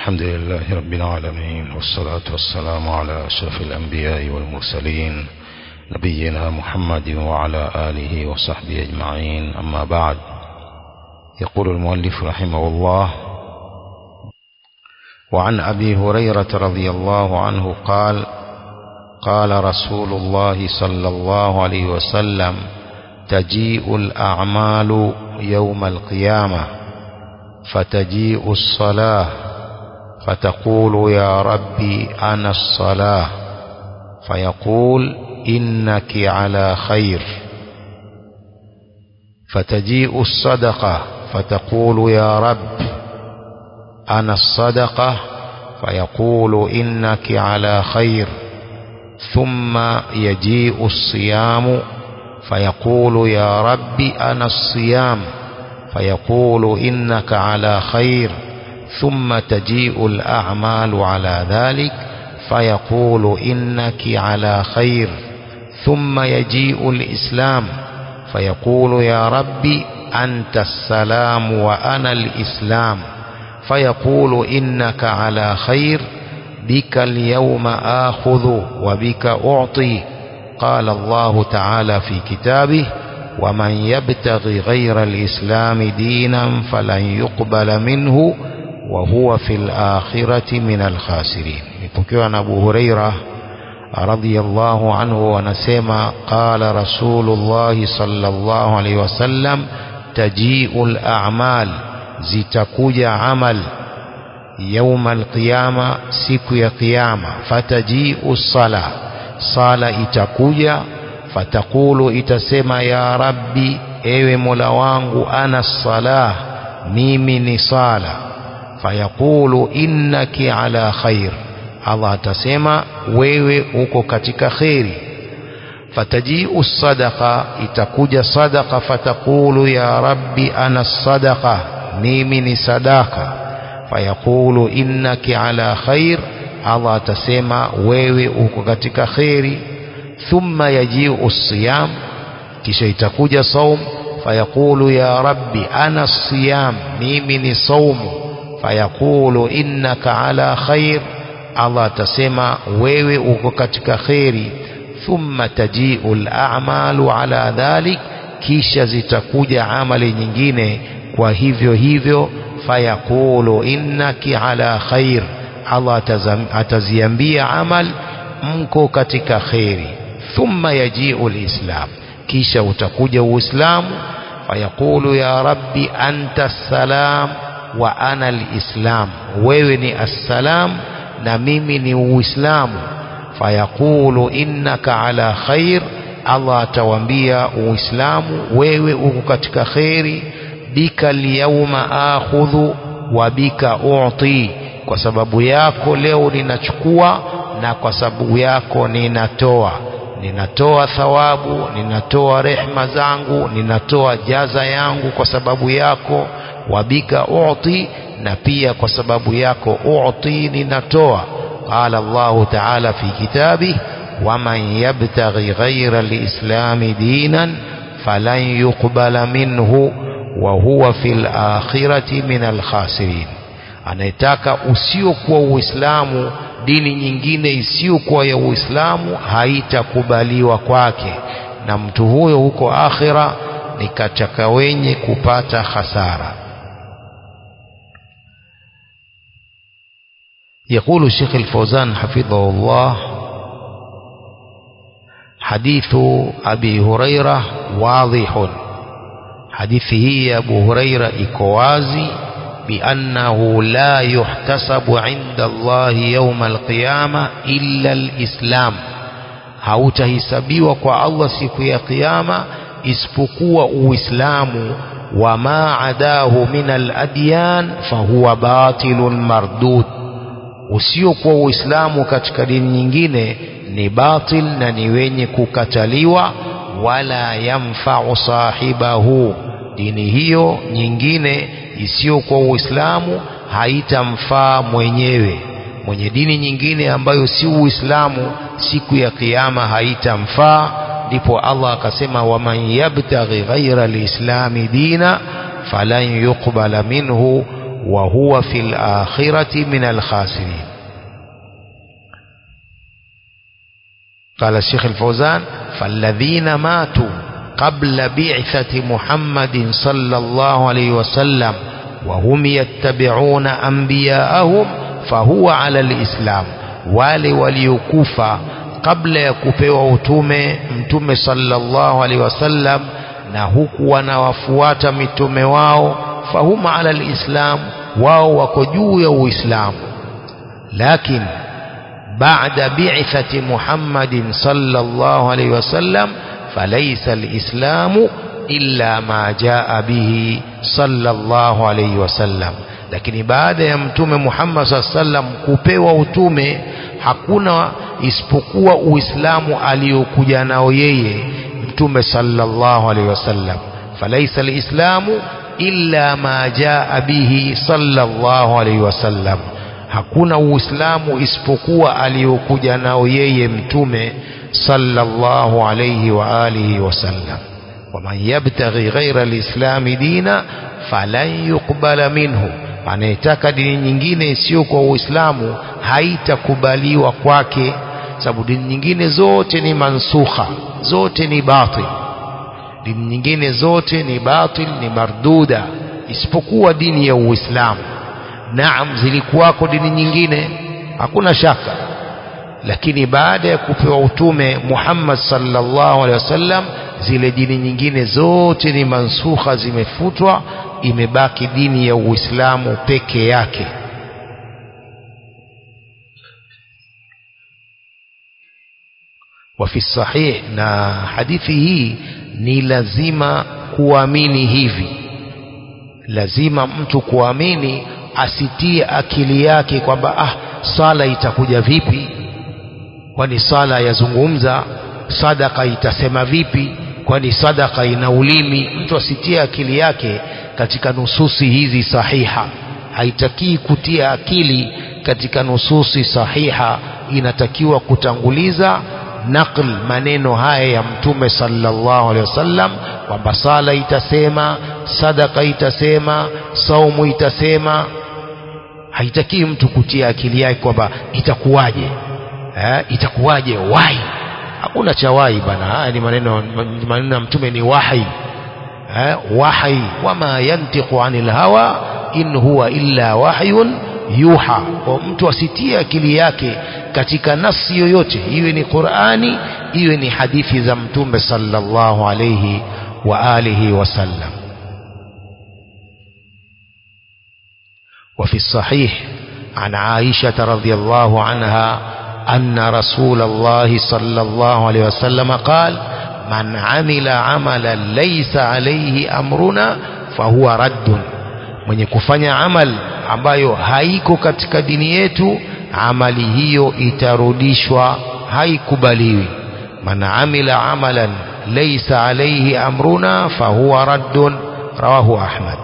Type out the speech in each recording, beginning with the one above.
الحمد لله رب العالمين والصلاة والسلام على أشرف الأنبياء والمرسلين نبينا محمد وعلى آله وصحبه أجمعين أما بعد يقول المؤلف رحمه الله وعن أبي هريرة رضي الله عنه قال قال رسول الله صلى الله عليه وسلم تجيء الأعمال يوم القيامة فتجيء الصلاة فتقول يا ربي أنا الصلاة فيقول إنك على خير فتجيء الصدقة فتقول يا رب أنا الصدقة فيقول إنك على خير ثم يجيء الصيام فيقول يا رب أنا الصيام فيقول إنك على خير ثم تجيء الأعمال على ذلك فيقول إنك على خير ثم يجيء الإسلام فيقول يا رب أنت السلام وأنا الإسلام فيقول إنك على خير بك اليوم آخذ وبك أعطي قال الله تعالى في كتابه ومن يبتغي غير الإسلام دينا فلن يقبل منه وهو في الآخرة من الخاسرين ipokewa na Abu Huraira radhiyallahu anhu wanasema qala Rasulullah sallallahu alaihi wasallam taji'ul a'mal zitakuja amal يوم القيامة siku ya kiyama fataji'u sala sala itakuja fatakulu itasema ya rabbi ewe mola wangu ana salah mimi ni sala fayaqulu innaki ala khair Allah atasema wewe uko katika kheri fataji'u sadaqa itakuja sadaqa fatakulu ya rabbi ana sadaqa mimi ni sadaka fayaqulu innaki ala khair Allah atasema wewe uko katika kheri thumma yaji'u siyam kisha itakuja saum fayaqulu ya rabbi ana siyam mimi ni saumu fayaqulu innaka ala khair Allah atasema wewe uko katika kheri thumma taji'u al-a'malu ala dhalik kisha zitakuja amali nyingine kwa hivyo hivyo fayaqulu innaki ala khair Allah ataziambia amal mko katika kheri thumma yaji'u al-islam kisha utakuja uislamu fayaqulu ya rabbi anta salam wa ana al-islam wewe ni assalam na mimi ni uislamu fayaqulu innaka ala khair Allah atawambia uislamu wewe uko katika kheri bika alyawma akhudhu wa bika u'ti kwa sababu yako leo ninachukua na kwa sababu yako ninatoa ninatoa thawabu ninatoa rehma zangu ninatoa jaza yangu kwa sababu yako wabika u'ti na pia kwa sababu yako u'ti ninatoa qala Allah ta'ala fi kitabi waman yabtaghi ghayra al-islam dinan falan yuqbala minhu wa huwa fil akhirati min al-khasirin anayetaka usiokuwa uislamu dini nyingine isiyokuwa ya uislamu haitakubaliwa kwake na mtu huyo huko akhira ni katika wenye kupata hasara يقول الشيخ الفوزان حفظه الله حديث أبي هريرة واضح حديثه أبو هريرة إكوازي بأنه لا يحتسب عند الله يوم القيامة إلا الإسلام hautahisabiwa kwa Allah siku ya kiyama isipokuwa uislamu wama adahu min aladyan fahuwa batilun mardud usiokuwa uislamu katika dini nyingine ni batil na ni wenye kukataliwa wala yamfau sahibahu dini hiyo nyingine isiyokuwa uislamu haitamfaa mwenyewe mwenye dini nyingine ambayo si uislamu siku ya kiyama haitamfaa ndipo Allah akasema waman yabtaghi ghaira lislami dina falan yuqbala minhu وهو في الآخرة من الخاسرين قال الشيخ الفوزان فالذين ماتوا قبل بعثة محمد صلى الله عليه وسلم وهم يتبعون أنبياءهم فهو على الإسلام wale waliokufa kabla ya kupewa utume mtume sallallahu alaihi wasallam na huku wanawafuata mitume wao fahuma ala alislam wao wako juu ya uislamu lakini baada bi'thati muhammadin sallallahu alaihi wasallam falaysa alislamu illa ma jaa bihi sallallahu alaihi wasallam lakini baada ya mtume Muhammad sallam kupewa utume hakuna isipokuwa uislamu aliyokuja nao yeye mtume sallallahu alaihi wasallam falaisa alislamu illa ma jaa bihi sallallahu alaihi wasallam hakuna uislamu isipokuwa aliyokuja nao yeye mtume sallallahu alaihi wa alihi wasallam waman yabtaghi ghaira alislami dina falan yuqbala minhu anayetaka dini nyingine isiyo kwa uislamu haitakubaliwa kwake sababu dini nyingine zote ni mansukha zote ni batil dini nyingine zote ni batil ni marduda isipokuwa dini ya uislamu naam zilikuwako dini nyingine hakuna shaka lakini baada ya kupewa utume Muhammad sallallahu alaihi wasallam zile dini nyingine zote ni mansukha zimefutwa imebaki dini ya Uislamu peke yake وفي الصحيح na hadithi hii ni lazima kuamini hivi lazima mtu kuamini asitie akili yake kwamba ah sala itakuja vipi kwani sala yazungumza sadaka itasema vipi kwani sadaka ina ulimi mtu asitie akili yake katika nususi hizi sahiha haitakii kutia akili katika nususi sahiha inatakiwa kutanguliza naql maneno haya ya mtume sallallahu alaihi wasallam kwamba sala itasema sadaka itasema saumu itasema haitakii mtu kutia akili yake kwamba itakuwaje eh, itakuwaje wahi hakuna cha wahi bana haya ni maneno maneno ya mtume ni wahi eh, wahi wama yantiqu anil hawa in huwa illa wahyun yuha kwa mtu asitie akili yake katika nafsi yoyote iwe ni Qur'ani iwe ni hadithi za mtume sallallahu alayhi wa alihi wasallam وفي الصحيح عن عائشة رضي الله عنها أن رسول الله صلى الله عليه وسلم قال من عمل عملا ليس عليه أمرنا فهو رد mwenye kufanya amal ambayo haiko katika dini yetu amali hiyo itarudishwa haikubaliwi man amila amalan laysa alayhi amruna fahuwa raddun rawahu ahmad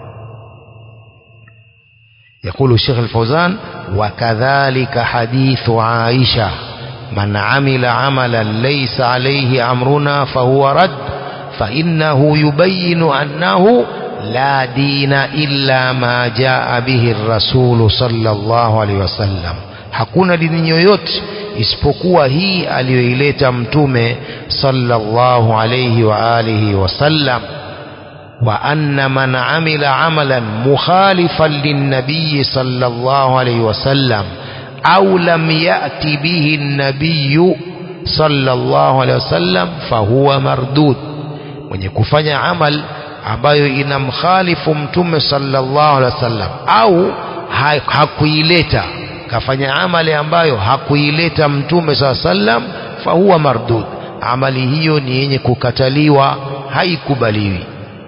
يقول الشيخ الفوزان وكذلك حديث عائشة من عمل عملا ليس عليه أمرنا فهو رد فإنه يبين أنه لا دين إلا ما جاء به الرسول صلى الله عليه وسلم hakuna dini yoyote isipokuwa hii aliyoileta mtume sallallahu alayhi wa alihi wasallam وأن من عمل عملا مخالفا للنبي صلى الله عليه وسلم أو لم يأت به النبي صلى الله عليه وسلم فهو مردود mwenye kufanya amal ambayo inamkhalifu mtume sallallahu alaihi wasallam au hakuileta kafanya amali ambayo hakuileta mtume sallallahu alaihi wasallam fahuwa mardud amali hiyo ni yenye kukataliwa haikubaliwi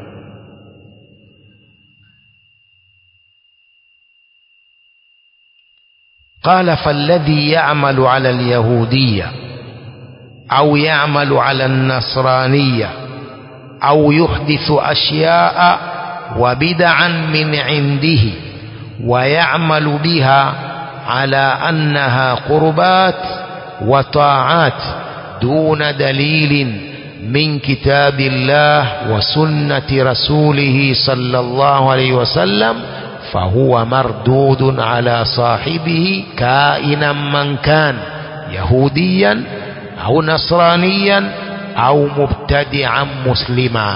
قال فالذي يعمل على اليهودية أو يعمل على النصرانية أو يحدث أشياء وبدعا من عنده ويعمل بها على أنها قربات وطاعات دون دليل من كتاب الله وسنة رسوله صلى الله عليه وسلم fahuwa mardudun ala sahibihi kainan man kan yahudiyan au nasraniyan au mubtadi'an muslima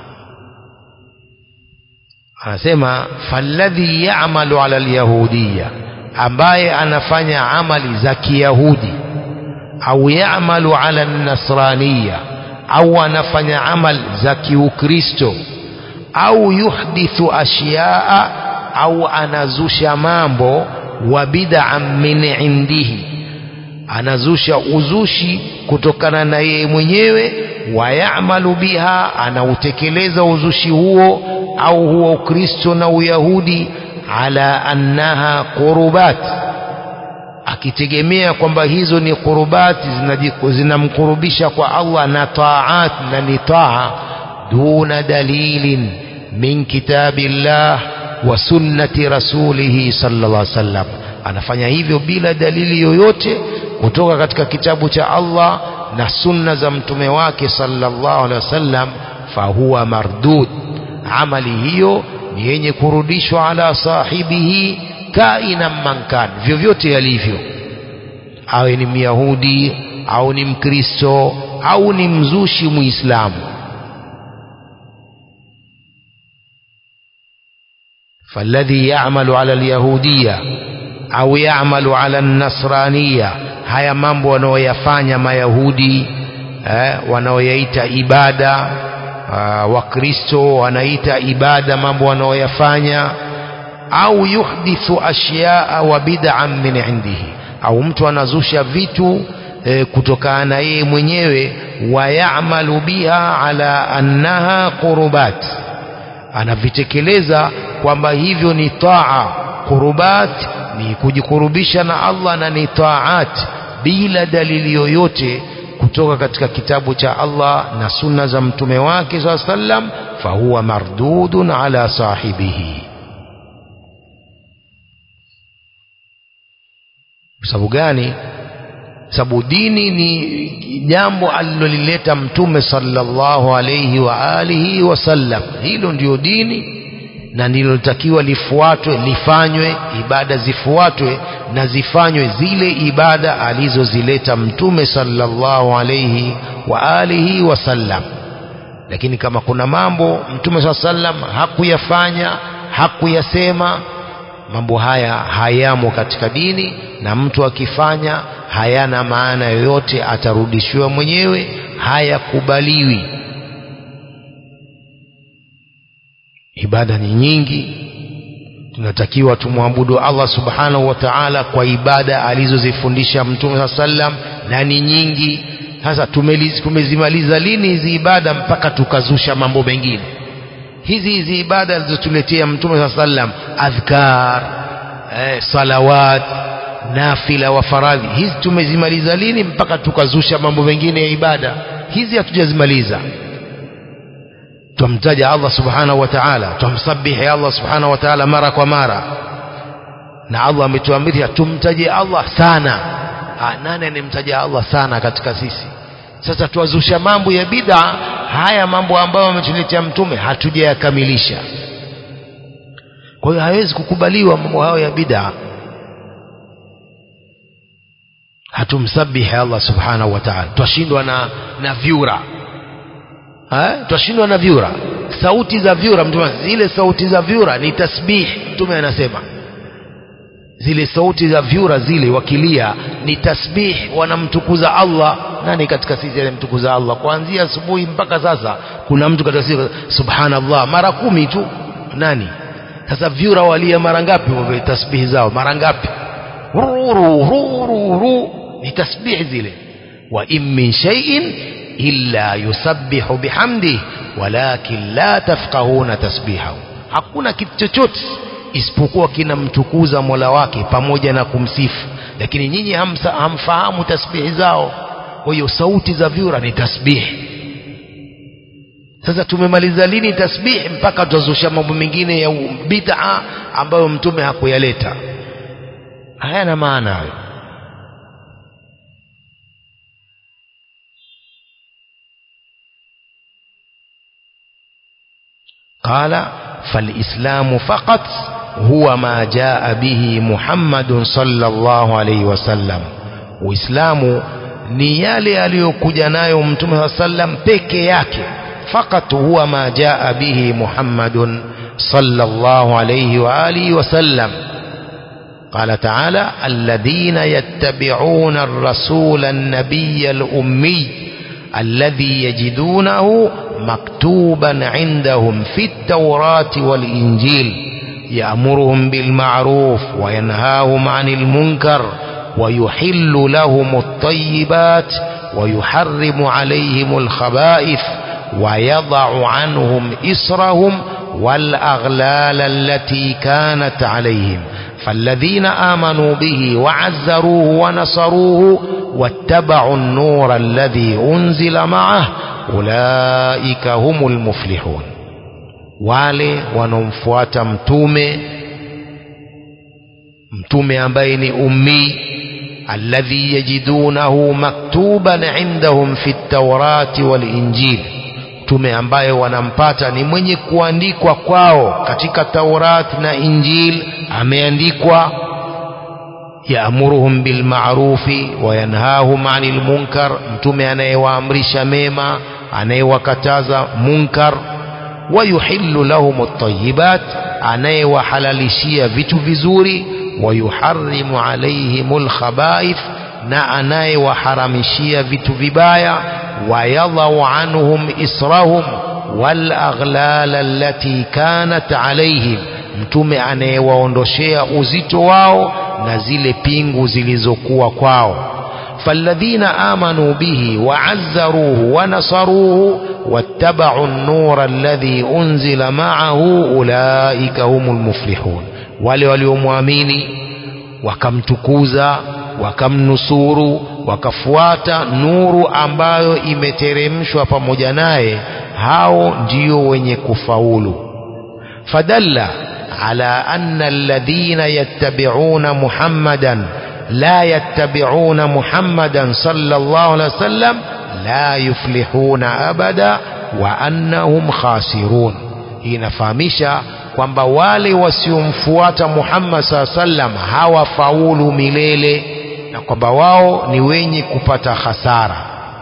anasema falladhi ya'malu ala alyahudiyya ambaye anafanya amali za kiyahudi au ya'malu ala nasraniya au anafanya amal za kiukristo au yuhdithu ashyaa au anazusha mambo wa bid'an min indihi anazusha uzushi kutokana na yeye mwenyewe wayamalu biha anautekeleza uzushi huo au huo ukristo na uyahudi ala annaha qurubat akitegemea kwamba hizo ni qurubati zinamkurubisha kwa Allah na taat na ni taa duna dalilin min kitabillah wa sunnati rasulihi sallallahu alaihi wasallam anafanya hivyo bila dalili yoyote kutoka katika kitabu cha Allah na sunna za mtume wake sallallahu alaihi wasallam fahuwa mardud amali hiyo ni yenye kurudishwa ala sahibihi kaina mankan vyovyote yalivyo awe ni myahudi au ni mkristo au ni mzushi muislamu فالذي يعمل على اليهودية au yamalu ala nasraniya haya mambo wanaoyafanya mayahudi eh, wanaoyaita ibada uh, wakristo wanaita ibada mambo wanaoyafanya au yuhdithu ashyaa wa bid'an min indihi au mtu anazusha vitu eh, kutokana na yeye mwenyewe wayamalu biha ala annaha qurubat anavitekeleza kwamba hivyo ni taa qurubat ni kujikurubisha na Allah na ni taat bila dalili yoyote kutoka katika kitabu cha Allah na sunna za mtume wake saa sallam fahuwa mardudun ala sahibihi sababu gani sababu dini ni jambo alilolileta mtume sallallahu alayhi wa alihi wasallam hilo ndio dini na ndilotakiwa lifuatwe lifanywe ibada zifuatwe na zifanywe zile ibada alizozileta mtume sallallahu alayhi wa alihi wasallam lakini kama kuna mambo mtume saa sallam hakuyafanya hakuyasema mambo haya hayamo katika dini na mtu akifanya hayana maana yoyote atarudishiwa mwenyewe hayakubaliwi ibada ni nyingi tunatakiwa tumwabudu Allah subhanahu wa ta'ala kwa ibada alizozifundisha mtume saa sallam na ni nyingi sasa tumezimaliza lini hizi ibada mpaka tukazusha mambo mengine hizi hizi ibada alizotuletea mtume saa sallam adhkar eh, salawat nafila wa faradhi hizi tumezimaliza lini mpaka tukazusha mambo mengine ya ibada hizi hatujazimaliza twamtaja Allah subhanahu wa ta'ala twamsabihi Allah subhanahu wa ta'ala mara kwa mara na Allah ametuamrisha tumtaje Allah sana ha, nani anemtaja Allah sana katika sisi sasa tuwazusha mambo ya bid'a haya mambo ambayo ametuletea mtume hatujayakamilisha kwa hiyo hawezi kukubaliwa mambo hayo ya bid'a hatumsabihi Allah subhanahu wa ta'ala twashindwa na na vyura twashindwa na vyura sauti za vyura mtume zile sauti za vyura ni tasbih mtume anasema zile sauti za vyura zile wakilia ni tasbih wanamtukuza Allah nani katika sisi anamtukuza Allah kuanzia asubuhi mpaka sasa kuna mtu katika sisi subhanallah mara kumi tu nani sasa vyura walia mara ngapi wa tasbih zao mara ngapi ruru ruru ru ni tasbih zile wa in min shay'in illa yusabbihu bihamdihi walakin la tafqahuna tasbihahu hakuna kitu chochote isipokuwa kinamtukuza Mola wake pamoja na kumsifu lakini nyinyi hamsa, hamfahamu tasbihi zao kwa hiyo sauti za vyura ni tasbihi sasa tumemaliza lini tasbihi mpaka tutazusha mambo mengine ya bid'a ambayo mtume hakuyaleta hayana maana hayo قال فالإسلام فقط huwa ma jaa bihi Muhammadun sallallahu alayhi wasallam Uislamu ni yale aliyokuja nayo Mtume wa sallam peke yake fakat huwa ma jaa bihi Muhammadun sallallahu alayhi wa alihi wasallam قال تعالى الذين يتبعون الرسول النبي الأمي الذي يجدونه مكتوبا عندهم في التوراة والإنجيل يأمرهم بالمعروف وينهاهم عن المنكر ويحل لهم الطيبات ويحرم عليهم الخبائث ويضع عنهم إسرهم والأغلال التي كانت عليهم فالذين آمنوا به وعزروه ونصروه واتبعوا النور الذي أنزل معه أولئك هم المفلحون wale wanaomfuata mtume mtume ambaye ni ummi alladhi yajidunahu maktuban indahum fi taurati walinjil mtume ambaye wanampata ni mwenye kuandikwa kwao katika Taurat na Injil ameandikwa yaamuruhum bilma'rufi wa yanhahum 'anil munkar mtume anayewaamrisha mema anayewakataza munkar wa yuhillu lahum at-tayyibat anayewahalalishia vitu vizuri wa yuharrimu alaihimul khaba'ith na anayewaharamishia vitu vibaya ويضع عنهم إسرهم والأغلال التي كانت عليهم mtume anayewaondoshea uzito wao na zile pingu zilizokuwa kwao falladhina amanu bihi waazzaruhu wanasaruhu wattabau an-nura alladhi unzila ma'ahu ulaika humul muflihun wale waliomwamini wakamtukuza wakamnusuru wakafuata nuru ambayo imeteremshwa pamoja naye hao ndio wenye kufaulu fadalla ala anna alladhina yattabi'una muhammadan la yattabi'una muhammadan sallallahu alaihi wasallam la yuflihuna abada wa annahum khasirun inafahamisha kwamba wale wasiomfuata Muhammad saa sallam hawafaulu milele na kwamba wao ni wenye kupata hasara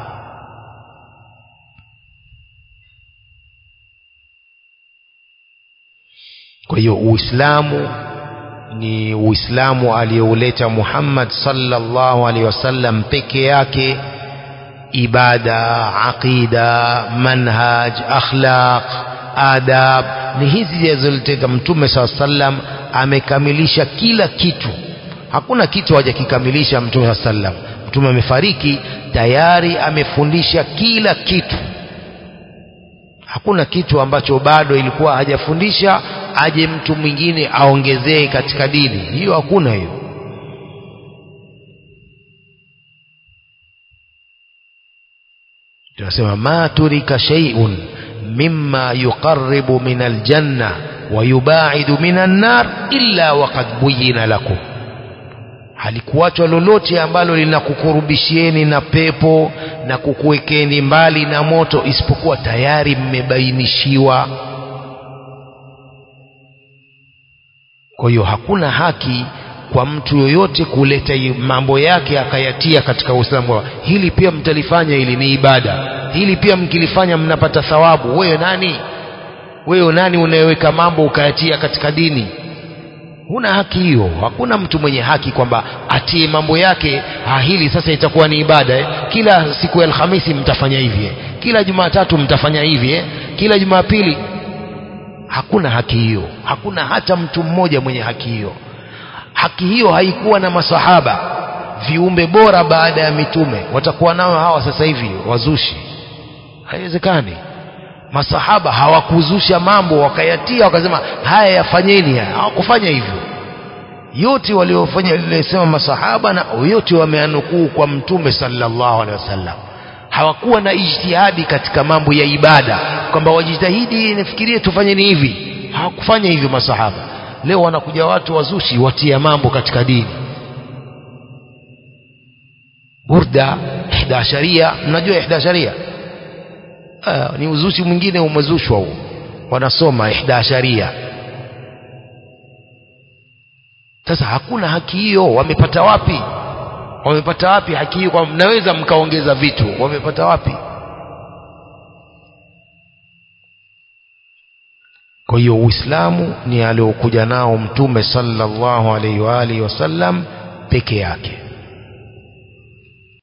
kwa hiyo uislamu ni uislamu aliyouleta Muhammad sallallahu alaihi wasallam peke yake ibada aqida manhaj akhlaq adab ni hizi zilizoleta mtume saa sallam amekamilisha kila kitu hakuna kitu hajakikamilisha mtume saa sallam mtume amefariki tayari amefundisha kila kitu hakuna kitu ambacho bado ilikuwa hajafundisha aje mtu mwingine aongezee katika dini hiyo hakuna hiyo tunasema ma turika shay'un mimma yuqarribu min aljanna wa yubaidu min annar illa waqad buyina lakum halikuachwa lolote ambalo linakukurubishieni na pepo na kukuwekeni mbali na moto isipokuwa tayari mmebainishiwa kwa hiyo hakuna haki kwa mtu yoyote kuleta mambo yake akayatia katika Uislamu hili pia mtalifanya hili ni ibada hili pia mkilifanya mnapata thawabu wewe nani wewe nani unayeweka mambo ukayatia katika dini huna haki hiyo hakuna mtu mwenye haki kwamba atie mambo yake ah hili sasa itakuwa ni ibada eh? kila siku ya alhamisi mtafanya hivi eh? kila jumatatu mtafanya hivi eh? kila jumapili hakuna haki hiyo hakuna hata mtu mmoja mwenye haki hiyo haki hiyo haikuwa na masahaba viumbe bora baada ya mitume watakuwa nao hawa sasa hivi wazushi haiwezekani masahaba hawakuzusha mambo wakayatia wakasema haya yafanyeni haya hawakufanya hivyo yote waliofanya lilisema masahaba na yote wameanukuu kwa mtume sallallahu alaihi wasallam hawakuwa na ijtihadi katika mambo ya ibada kwamba wajitahidi nifikirie tufanyeni hivi hawakufanya hivyo masahaba leo wanakuja watu wazushi watia mambo katika dini burda ihdasharia mnajua ihdasharia ah, ni uzushi mwingine umezushwa huo wanasoma ihdasharia sasa hakuna haki hiyo wamepata wapi wamepata wapi haki hiyo kwa mnaweza mkaongeza vitu wamepata wapi kwa hiyo uislamu ni aliokuja nao mtume sallallahu alaihi wa alihi wasallam peke yake